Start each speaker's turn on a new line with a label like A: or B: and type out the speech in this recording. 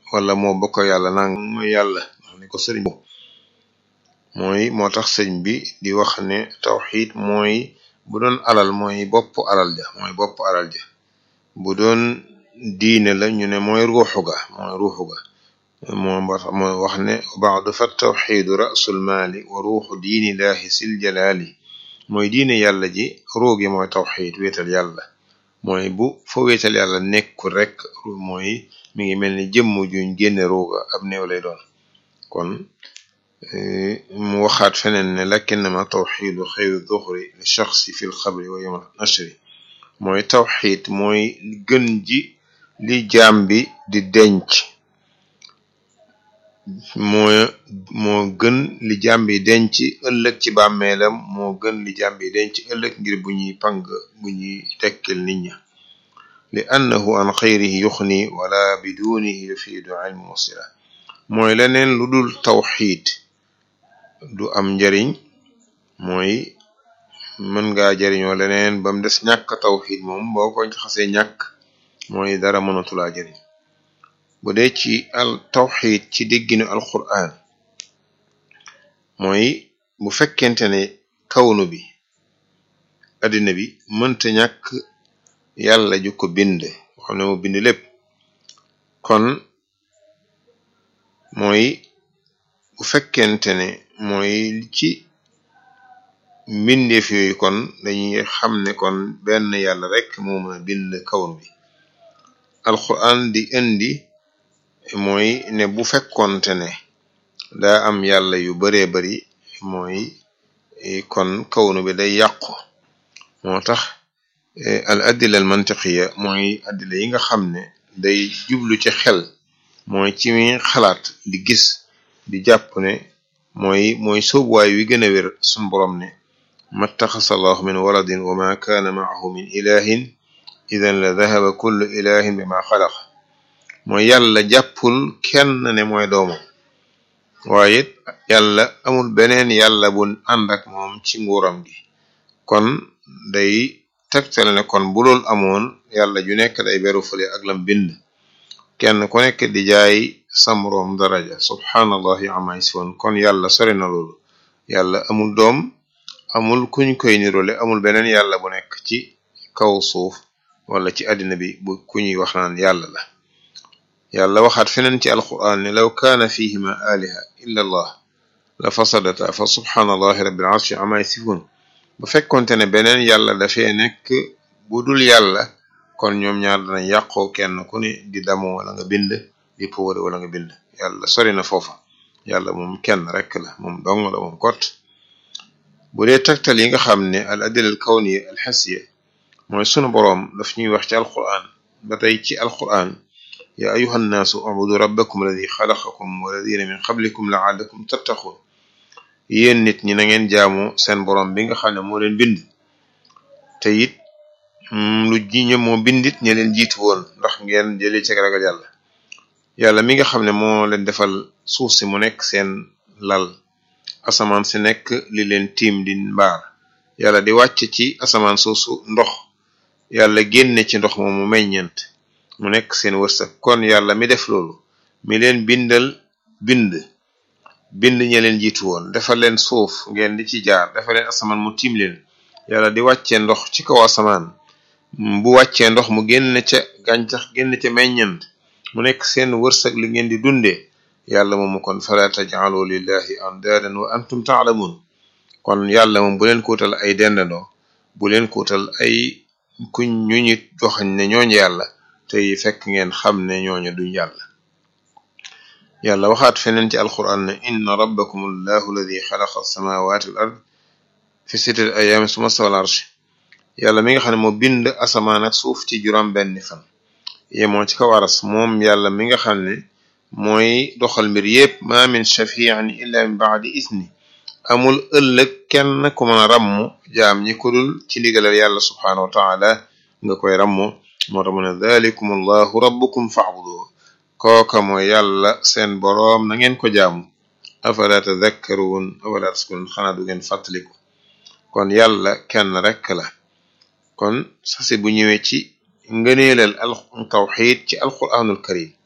A: wala moo bokk yàlla nang mooy yàlla ndax ni ko sëriñ mooy moo tax sëñ bi di wax ne tawxid mooy bu doon alal mooy bopp alal ja mooy bopp alal ja bu doon diine la ñu ne mooy ruuxu ga mooy ruuxu ga moo moo wax ne baadu fa tawxidu rasul maali wa ruuxu diini laahi sil jalaali mooy diine yàlla ji ruugi mooy tawxid wéetal yàlla mooy bu fa wéetal yàlla nekkul rek mooy mi ngi mel ni jëmm juñ génne ruuga ab néew lay doon kon mu waxaat feneen ne lakinnama tawxidu xayru duxri li shaxsi fi lxabri wa yowm nashri mooy tawxid mooy gën ji li jaam bi di denc moo moo gën li jaam bi denc ëllëg ci bàmmeelam moo gën li jaam bi denc ëllëg ngir bu ñuy pang bu ñuy tekkil nit ña li annahu an xayrihi yuxni wala bidunihi yufiidu ilmu musila mooy leneen lu dul tawxid du am njariñ mooy mën ngaa jariñoo leneen bam des ñàkk tawxid moom boo ko xasee ñàkk mooy dara mënatulaa jariñ bu dee ci al tawxid ci dégginu alquran mooy bu fekkente ne kawnu bi addina bi mënta ñàkk yàlla ju ko bind xam ne mu bind lépp kon mooy bu fekkente ne mooy ci mbindeef yooyu kon dañuy xam ne kon benn yàlla rek moo mën a bind kawnu bi alquran di indi mooy ne bu fekkonte ne daa am yàlla yu baree bari mooy kon kawnu bi day yàqu moo tax al addila al mantiqiya mooy addila yi nga xam ne day jublu ci xel mooy ci mi xalaat di gis di jàpp ne mooy mooy sóobuwaay wi gën a wér sun borom ne mattaxasa allahu min waladin wa ma kaana maahu min ilahin idan la dahaba kullu ilahin bi ma xalaq mooy yàlla jàppul kenn ne mooy doomam waaye it yàlla amul beneen yàlla bu ànd ak moom ci nguuram gi kon day tegtale ne kon bu loolu amoon yàlla ju nekk day beru fële ak lam bind kenn ku nekk di jaay samroom daraja subhanallahi amma yasifun kon yàlla sori na loolu yàlla amul doom amul kuñ koy nirole amul beneen yàlla bu nekk ci kaw suuf wala ci àddina bi bu ku ñuy wax naan yàlla la yàlla waxaat feneen ci alquran ne law kaana fihima aliha illa allah la fasadata fa subhanallahi rabbil arshi amma yasifun bu fekkonte ne beneen yàlla dafee nekk bu dul yàlla kon ñoom ñaar dana yàqoo kenn ku ne di damoo wala nga bind di powóore wala nga bind yàlla sori na foofa yàlla moom kenn rek la moom dong la moom kot bu dee tegtal yi nga xam ne al adila al kawniya al xasiya mooy sunu boroom daf ñuy wax ci alquran ba tey ci alquran ya ayuha nnaasu ubudu rabbakum alladi xalaqakum walladina min qablikum laallakum tattaqun yéen nit ñi na ngeen jaamu seen boroom bi nga xam ne moo leen bind te it lu ji ñë moo bindit ñe leen jiitu woon ndax ngeen jëlee ci ragal yàlla yàlla mi nga xam ne moo leen defal suuf si mu nekk seen lal asamaan si nekk li leen tiim di mbaar yàlla di wàcc ci asamaan soosu ndox yàlla génne ci ndox moomu meññent mu nekk seen wërsëg kon yàlla mi def loolu mi leen bindal bind bind ñe leen jiitu woon defal leen suuf ngeen di ci jaar defal leen asamaan mu tiim leen yàlla di wàccee ndox ci kaw asamaan bu wàccee ndox mu génn ca gàncax génn ca meññant mu nekk seen wërsëg li ngeen di dundee yàlla moomu kon fala taj'alu lillahi andaadan wa antum ta'lamun kon yàlla moom bu leen kuutal ay dendandoo bu leen kuutal ay kuñ ñu ñu joxañ ne ñooñu yàlla te fekk ngeen xam ne ñooñu duñ yàlla yàlla waxaat feneen ci alquran ne inna rabbakum allahu alladi xalaqa alsamawati wal ard fi sittati ayaamin summa stawa al arsh yàlla mi nga xam ne moo bind asamaan ak suuf ci juróom benni fan yemoo ci kaw aras moom yàlla mi nga xam ne mooy doxal mbir yépp ma min shafi'in illa min ba'di isni amul ëllëg kenn ku mën a rammu jaam ñi ko dul ci ndigalal yàlla subhanahu wa taala nga koy rammu moo tax mu ne dhalikum allahu rabbukum fa'budu kooka mooy yàlla seen boroom na ngeen ko jaamu afala tadhakkarun afala taskurun xanaa du ngeen fàttaliku kon yàlla kenn rek la kon sasi bu ñëwee ci ngëneelal al tawxid ci alquranul karim